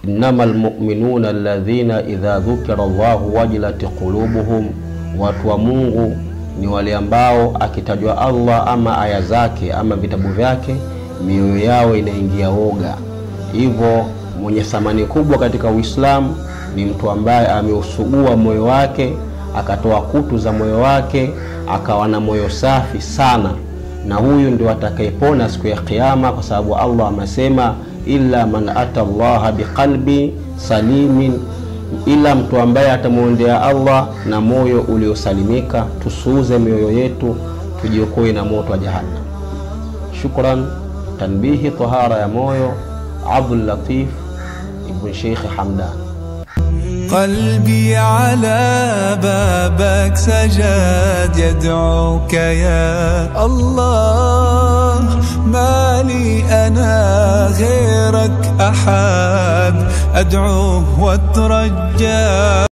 innama lmuminuna alladhina idha dhukira llahu wajilat qulubuhum, watu wa Mungu ni wale ambao akitajwa Allah ama aya zake ama vitabu vyake mioyo yao inaingia woga. Hivyo mwenye thamani kubwa katika Uislamu ni mtu ambaye ameusugua moyo wake akatoa kutu za moyo wake akawa na moyo safi sana, na huyu ndio atakayepona siku ya Kiyama, kwa sababu Allah amesema illa man ata llaha biqalbi salimin, ila mtu ambaye atamwondea Allah na moyo uliosalimika. Tusuuze mioyo yetu, tujiokoe na moto wa Jahannam. Shukran. Tanbihi tahara ya moyo, Abdul Latif ibn Sheikh Hamdan. قلبي على بابك سجد يدعوك يا الله ما لي أنا غيرك أحد أدعوه واترجى